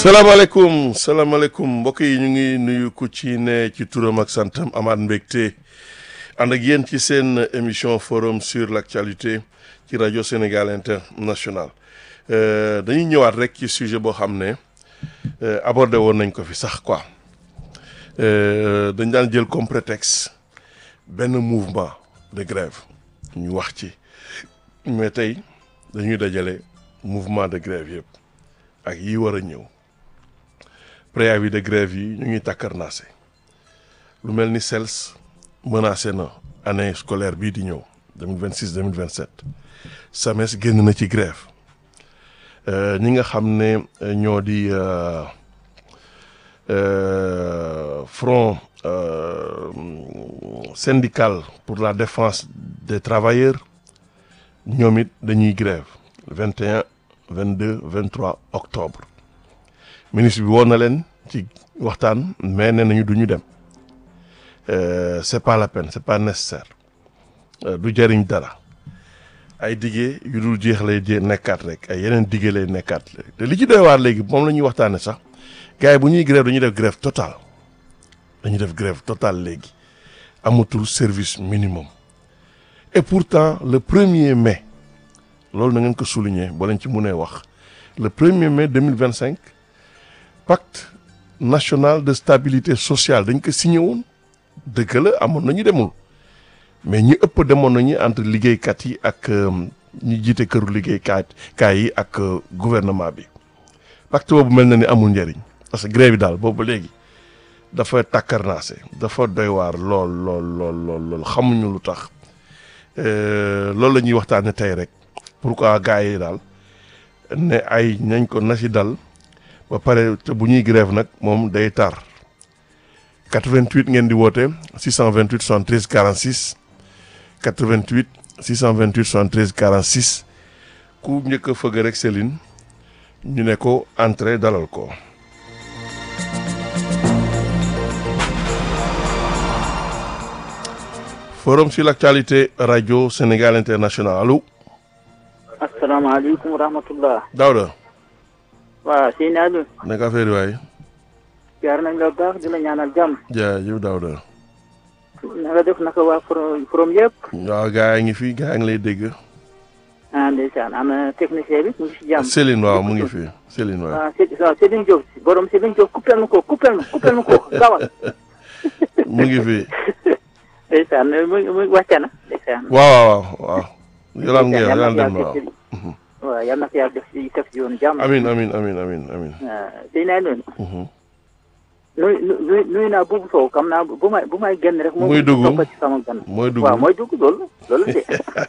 salaamaaleykum salaamaaleykum mbokk yi ñu ngi nuyu ku ci ne ci turam ak santam amaat mbégte ànd ak yéen ci seen émission forum sur l'actualité ci rajo Sénégal international dañuy ñëwaat rek ci sujet boo xam ne abordé woon nañ ko fi sax quoi dañ daan jël comme prétexte benn mouvement de grève ñu wax ci mais tey dañuy dajale mouvement de grève yëpp ak yi war a ñëw préavis de grève yi ñu ngi takkarnaase lu mel ni CELS menacé na année scolaire bii di ñëw 2026 2027 SAMES génn na ci grève ñi nga xam ne ñoo di front syndical pour la défense des travailleurs ñoom it dañuy grève 21 22 23 octobre ministre bi woon na leen ci waxtaan mais nee nañu du ñu dem c'est pas la peine c'est pas nécessaire du jëriñ dara ay diggé yu dul jeex lay jé nekkaat rek ay yeneen diggé lay nekkaat te li ci doy waar léegi moom la ñuy waxtaane sax gars yi bu ñuy grève dañuy def grève totale dañuy def grève totale léegi amatul service minimum et pourtant le premier mai loolu na ngeen ko souligner boo leen ci mënee wax le premier mai 2025 pacte national de stabilité sociale dañ ko signé woon dëgg la amoon nañu demul mais ñi ëpp demoon nañu entre liggéeykat yi ak ñi jiite këru liggéeykat kaay yi ak gouvernement bi pacte boobu mel na ni amul njëriñ parce que grève bi daal boobu léegi dafa takkarnaase dafa doy waar lool lool lool lool lool xamuñu lu tax loolu la ñuy waxtaane tey rek pourquoi gars yi daal ne ay nañ ko na si dal ba pare te bu ñuy grève nag moom day tar 88 ngeen di woote 628 73 46 88 628 73 46 ku njëkk a fëgg rek Céline ñu ne ko entrée dalal ko. forum sur l'actualité rajo Sénégal international allo. asalaamaaleykum wa rahmatullah. Daouda. waaw Seyni Aliou. naka affaire yi waay. jaar nañ la baax di la ñaanal jàmm. jaajëf Daouda. na nga def naka waa forom forom yëpp. waaw gaa yi ngi fi gaa yi ngi lay dégg. ah ndeysaan ana technicien bi mu ngi si jàmm. Céline waaw mu ngi fi Céline waaw. waaw Céline waaw Céline Diop borom Céline Diop coupel ma ko coupel ma coupel ma ko gawal. mu ngi fi. ndeysaan mu mu wàcce na ndeysaan. waaw waaw waaw. yolaan ngeen yolaan dem na waaw. waaw yal na ko yàlla def si def si yoonu jàmm. amin amin amin amin amin waaw Seyni Aliou. nuy nuy nuy naa buubu sow xam naa bu may bu may génn rek. muy dugg topp ci sama gan. mooy dugg waaw mooy dugg loolu loolu de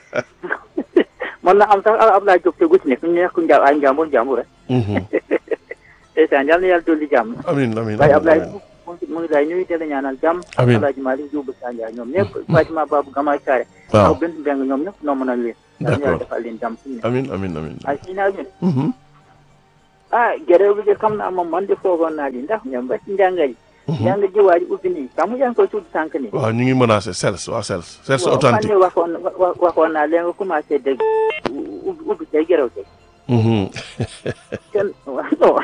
mën na am sax Abdoulaye Diop te guti nekk ñu nekk nja ay njàmbur njàmbur rek. ndeysaan yal na yàlla dolli jàmm. amin amin waaye Abdoulaye mu ngi mu ngi lay nuyu di la ñaanal jàmm. Amiin. Alaaji Malick Diop Sandia ñoom ñëpp. Fatima Babou Gamaay Saare. waaw ak benn mbeng ñoom ñëpp noo mën a leen. yal na D'accord. yàlla defal leen jàmm suñu ne. amin amin amin ay si naa ñun. Mhm. ah gërëm bi de xam naa moom man de foogoon naa li ndax ñoom ba ci njàng yi. njàng ji waa ji ubbi nii xam nga yaa ngi koy tudd sànq nii. waaw ñu ngi menacé CELS waaw CELS CELS waaw authentique man de waxoon wa- waxoon naa leen nga commencé dégg ubbi ubbi tey gërëw tey. Mhm. kenn waaw non.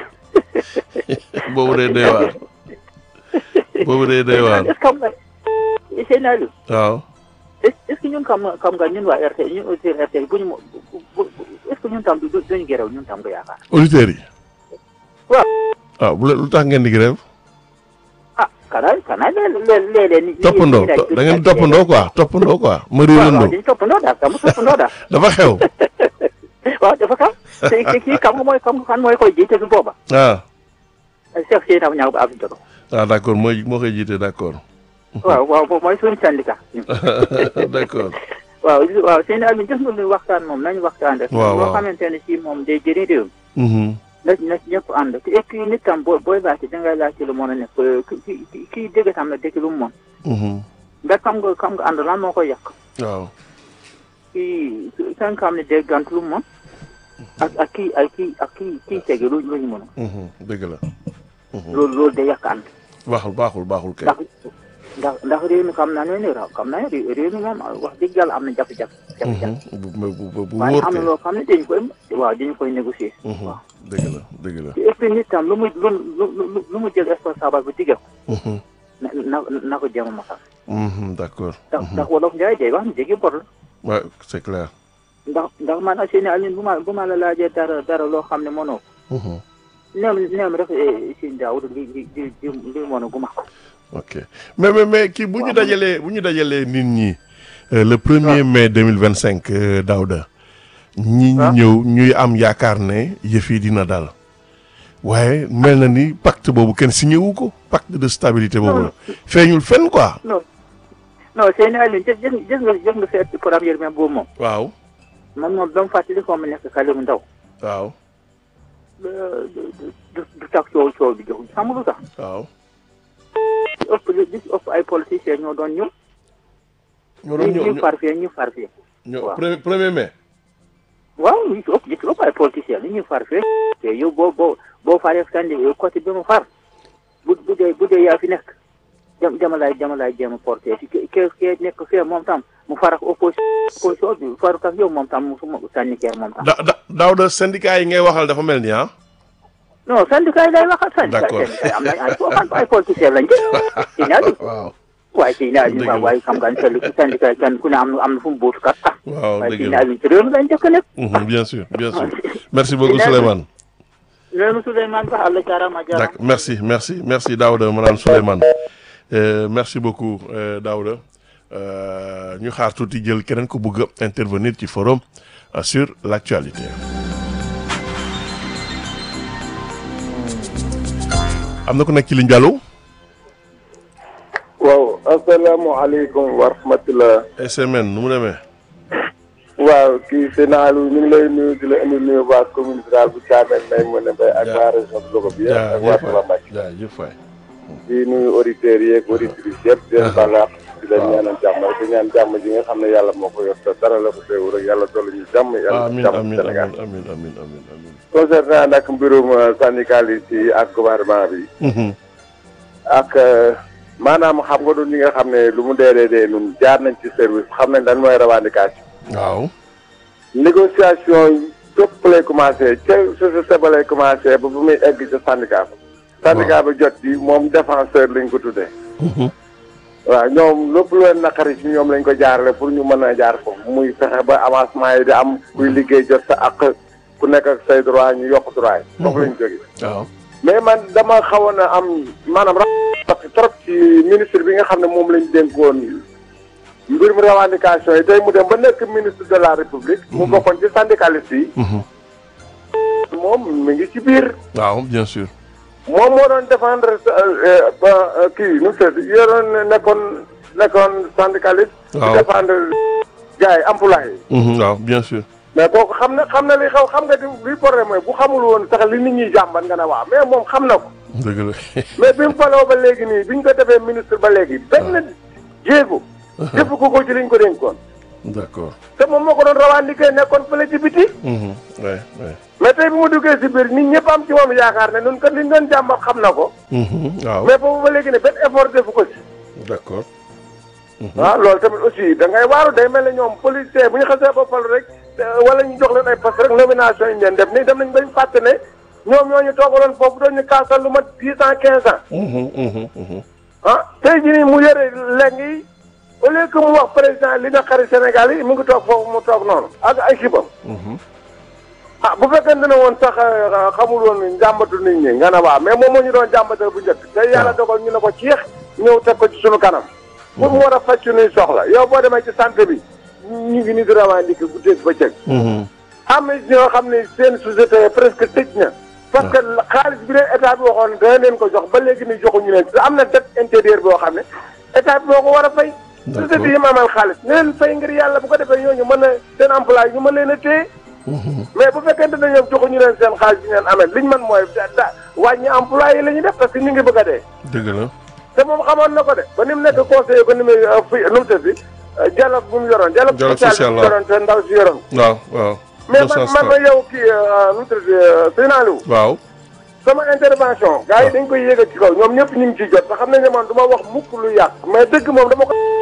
boobu day doy waar boobu day doy waar est-ce que xam nga Seyni Aliou waaw est est-ce que ñun xam nga xam nga ñun waa RT ñun auditeurs RT bu ñu mo- bu bu est-ce que ñun tam du duñu gërëw ñun tam nga yaakaar. auditeurs yi waaw. waaw bu le- lu tax ngeen di grève ah kanaa kanaa léeg-léeg léeg-léeg. ni- toppandoo ni- ni- da ngeen di toppandoo quoi toppandoo quoi ma waaw waaw réerandoo dañu toppandoo daal xam nga toppandoo daal. dafa xew waaw dafa xam te te kii xam nga mooy xam nga kan mooy koy jiite su booba. ah Cheikh Seyni Aliou ñaaw ba Abdou Jodo. ah d'accord mooy moo koy jiite d'accord waaw waaw moom mooy suñu syndicat. d'accord waaw waaw Seyni Aliou gis nga lu waxtaan moom nañu waxtaan rek. waaw loo waaw. xamante ne si moom day jëriñ réew mi. Mhm. na na ñëpp ànd te et puis nit tam boo booy laajte dangay laajte lu mën a nekk ki ki kii dégg tam na dégg lu mu mën Mhm. nga xam nga xam nga ànd lan moo koy yàq waaw kii ka nga xam ne dégg gant lu mu mën ak ak kii ak kii ak kii kii tege lu lu ñu mën Mhm. dëgg la Mhm. loolu loolu day yàq ànd baaxul baaxul baaxul kay ndax ndax ndax réew mi xam naa ne ne raw xam naa ne réew réew mi moom wax dëgg yàlla am na jafe-jafe jafe-jafe Mhm. bu bu bu bu waaye wóor am na kay loo xam ne dañu koy waaw dañu koy négocier Mhm. waaw dëgg la dëgg la. et puis nit tam lu mu lu lu lu mu jël responsable bu digga Mhm, na na na ko jéem a matal. mhm, d'accord. ndax ndax wolof Njaay day wax ni jéggi bor la. Ouais, c'est clair. ndax ndax man ak seen Alioune bu ma bu ma la laajee dara dara loo xam ne mënoo Mhm, neem neem rek seen Daawuda li li li li li mën a guma ok mais mais mais kii bu ñu dajalee bu ñu dajalee nit ñi euh, le premier mai deux mille vingt cinq Daouda ñi waaw. ñëw ñuy am yaakaar ne yëf yi dina dal waaye mel na ni pacte boobu kenn signé wu ko pacte de stabilité boobu la feeñul fenn quoi. non non seen Alioune jë jë jës nga jës nga seet première mai boobu moom waaw man moom dama fàttali ko ma nekk xale bu ndaw waaw du du du tax coow coow bi jox xam nga lu tax waaw. li ëpp li li ëpp ay politiciens ñoo doon ñëw ñoo doon ñëw ñu far fee ñu far fee ñoo waaw. premier premier mai. waaw li ci ëpp li ci ëpp ay politiciens li ñuy far fee te yow boo boo boo faree sandi côté bi mu far bu bu dee bu dee yaa fi nekk jam jamalaay jamalaay jéem a porté si ke ke ke nekk fee moom tam mu far ak opposition opposition bi faru ak yow moom tam mu su ma sànni keer moom tam da da Daouda syndicat yi ngay waxal dafa mel ni ah. non syndicat yi lay waxal syndicat D'accord. syndicat yi am nañ ay foofu ay politiciens lañ jël si naa waaw waaye si naa Dëgg la. waaye xam nga ne syndicat yi kenn ku ne am na am na fu mu buutu kat ah waaw waaye dëgg si la naa ci réew mi lañ jëkk nekk Mhm, bien sûr bien sûr merci beaucoup Dinaa- Souleymane. loolu Souleymane Ba Allah jaaraama jaaraama D'accord merci merci merci Daouda madame Souleymane Euh, merci beaucoup euh, Daouda Euh, ñu xaar tuuti jël keneen ku bëgg a intervenir ci forum euh, sur l'actualité am na ku nekk ci ligne bi allo waaw asalaamaaleykum wa rahmatulah. SMN nu mu demee waaw kii Sénaalu ñu ngi lay nuyu di la indi nuyu waa commune rurale bu Thiamène nay mën a bay ak Ja- waa région de Louga bi yëpp ak waa jaajëf Touba waay Mbacké jaajëf waay di nuyu auditeurs yeeg auditrices yëpp di leen baal àq di leen waaw. ñaanal jàmm di ñaan jàmm ji nga xam ne yàlla moo ko yor te dara la ko teewu rek yàlla dolli ñu jàmm yàlla amin jàmm amin Sénégal amin amin amin amin amin concernant nag mbirum euh, syndicaliste yi ak gouvernement bi Mhm, ak euh, maanaam xam nga du ñi nga xam ne lu mu dee dee dee ñun jaar nañ ci service xam nañ lan mooy revendication waaw négociation yi fépp lay commencé ca société ba lay commencé ba bu muy egg ca syndicat ba syndicat ba jot ci moom défenseur lañ ko tuddee Mhm, waaw ñoom lépp lu leen naqari ci ñoom lañ ko jaarale pour ñu mën a jaar foofu muy fexe ba avancement yi di am kuy liggéey jot sa àq ku nekk ak say droit ñu yokk droit yi foofu lañ jóge waaw mais man dama xawoon a am maanaam ra trop ci ministre bi nga xam ne moom lañ dénkoon mbirum revendication yi tey mu dem ba nekk ministre de la république mu bokkoon ci syndicaliste yi Mhm, moom mi ngi ci biir waaw bien sûr moom moo doon défendre euh, euh, kii nu mu tudd yoroon nekkoon nekkoon syndicaliste di Waaw. défendre gars yi employé yi Mhm, waaw bien sûr mais kooku xam na xam na li xaw xam nga di luy problème mooy bu xamul woon sax li nit ñi jàmbat nga ne waaw mais moom xam na ko dëgg la mais bi mu faloo ba léegi nii bi ñu ko defee ministre ba léegi benn jéego defu ko ko ci liñ ko dénkoon d'accord te moom moo ko doon revendiquer nekkoon fële ci biti Mhm, ouais ouais mais tey bi mu duggee si biir nit ñëpp am ci moom yaakaar ne nun kat liñ doon jàmbat xam na ko Mhm, waaw mais boobu ba léegi ne benn effort defu ko si d'accord ah loolu tamit aussi da ngay waaru day mel ne ñoom policier bu ñu xasee ba falu rek euh, wala ñu jox leen ay poste rek nomination yi ñu leen def nii dem nañ bañ fàtte ne ñoom ñoo ñu toogaloon foofu doon ñu kaasal lu mat dix ans quinze ans Mhm, mhm, mhm. ah tey jii nii mu yore léegi au lieu que mu wax président li na xari Sénégal yi mu ngi toog foofu mu toog noonu ak ay équipe Mhm. ah bu fekkente ne woon sax euh, xamul woon njàmbatu nit ñi nga ne waa mais moom moo ñu doon jàmbatal bu njëkk te yàlla dogal ñu ne ko ciix ñëw teg ko ci sunu kanam pour mu war a faj suñuy soxla yow boo demee ci santé bi ñu ngi ni di revendiquer guddeeg bëccëg Mhm. am na ñoo xam ne seen société presque tëj na parce que xaalis bi leen état bi waxoon dana leen ko jox ba léegi ni joxuñu leen te am na dette intérieure boo xam ne état bi moo ko war a fay D'accord. société yi mu amal xaalis ne leen fay ngir yàlla bu ko defee ñooñu mën a seen emploi ñu mën leen a téye Mhm. mais bu fekkente ne ñoom joxuñu leen seen xaalis bi ngeen amee liñ mën mooy da da wàññi emploi yi la ñuy def parce que ñu ngi bëgg a dee dëgg la te moom xamoon na ko de ba ni mu nekk conseiller économique fi nu mu tëddi dialogue bu mu yoroon dialogue Dialogue social social, bi mu waaw. yoroon te ndaw si yoroon waaw waaw mais Deux man cent man ma cent. yow kii nu mu tëddi Sénaliou waaw sama intervention gars yi dañ koy yéegal ci kaw ñoom ñëpp ñu ngi ciy jot te xam nañ ne man du ma wax mukk lu yàq mais dëgg moom dama ko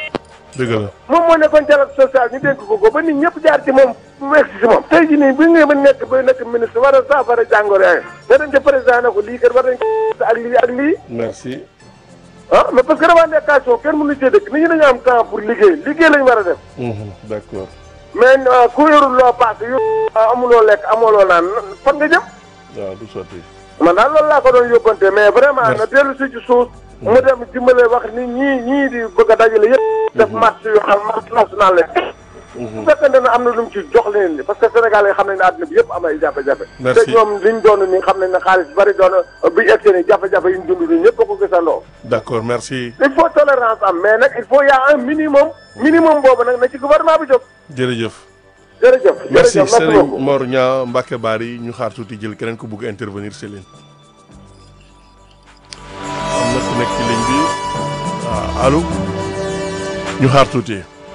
dëgg la moom moo nekkoon dialogue social ñu dénk ko ko ba nit ñëpp jaar ci moom mu egsi si moom tey jii nii bu ñu ba nekk ba nekk ministre war a saafara jàngoro yaa ngi dem ca président ne ko lii kat war nañ ko ak lii ak lii merci ah mais parce que revendication kenn mënu cee dëkk nit ñi dañu am temps pour liggéey liggéey lañu war a def Mhm, d'accord mais ku yorul loo paase yu amuloo lekk amuloo naan fan nga jëm waaw du sotti man daal loolu laa ko doon yóbbante mais vraiment Merci. na dellu si ci suuf mu dem dimbale wax ni ñii ñii di bëgg a dajale yëpp def marche yu xam marche nationale la bu fekkente ne am na lu mu ci jox leen ni parce que Sénégal yi xam nañ ne àdduna bi yëpp am ay jafe-jafe Merci. te ñoom liñ doon nii xam nañ ne xaalis bari doon bi egg ni jafe-jafe yi ñu dund nii ñëpp a ko gisandoo d'accord merci il faut tolérance am mais nag il faut y a un minimum minimum boobu nag na ci gouvernement bi jóg jërëjëf jërëjëf merci jërëjëf Serigne beaucoup Mor Niang Mbacke Bari ñu xaar tuuti jël keneen ku bugg intervenir Céline am na ku nekk ci ligne bi waaw allo ñu xaar tuuti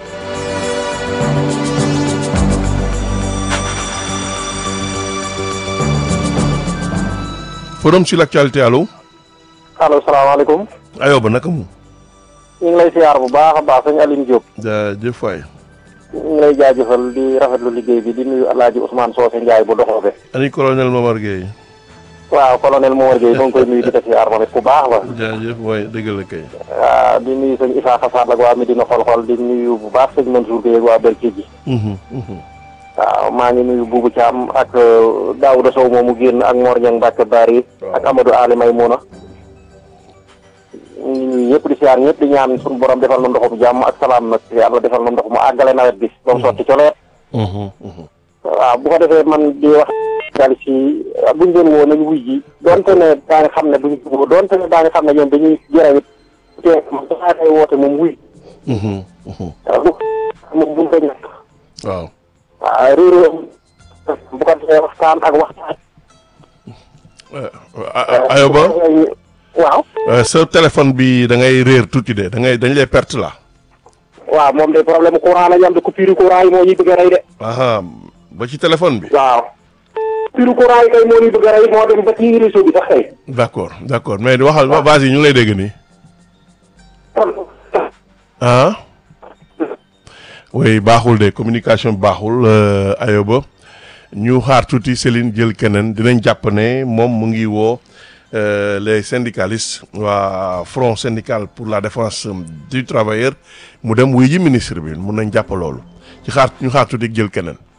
forum sur l'actualité allo allo salaamaaleykum ayoba naka mu ñu ngi lay siyaar bu baax a baax sëñ Aline Diop jaajëf waay ñu ngi lay jaajëfal di rafetlu liggéey bi di nuyu El Hadj Ousmane Socé Ndiaye bu doxoobe ani colonel Momar Gueye waaw colonel Momar Gueye moo ngi koy nuyu di ko siyaar moom it ku baax la jaajëf waay dëgg la kay waaw di nuyu sëñ Issa Xassar ak waa Medina xol-xol di nuyu bu baax sëñ Mansour Gueye ak waa Berkee ji Mhm, mhm. waaw maa ngi nuyu Boubou Thiam ak euh, Daouda Sow moomu génn ak Mor Niang Mbacke Bari ak Amadou Ali Maymouna ñu ngi nuyu ñëpp di siyaar ñëpp di ñaan suñu borom defal na ndoxum jàmm ak salaam nag yàlla defal na ndox mu àggale nawet bi ba mu sotti coleet Mhm, mhm. waaw bu ko defee man di wax daal ci buñ doon woo nañu wuy ji donte ne daa nga xam ne duñ jubóo donte ne daa nga xam ne ñoom dañuy jërëwit te man dafa koy woote moom wuy Mhm, mhm. waaw bu moom buñ ko ñàkk waaw waaw réeréo bu ko defee waxtaan ak waxtaan Eh, a- a- ayoba waaw Euh, sa téléphone bi da ngay réer tuuti de da ngay dañ lay perte la waaw moom de problème courant la ñu am de coupure courant yi moo ñuy bëgg a rey de aha ba ci téléphone bi waaw coupure courant yi kay moo ñuy bëgg a rey moo dem ba ci réseau bi sax kay d'accord d'accord mais waxal vas-y ñu ngi lay dégg nii ah oui baaxul de communication bi baaxul euh, ayoba ñu xaar tuuti Céline jël keneen dinañ jàpp ne moom mu ngi woo euh, les syndicalistes waa front syndical pour la défense du travailleur mu dem wuy ji ministre bi mun nañ jàpp loolu ci xaar ñu xaar tuuti jël keneen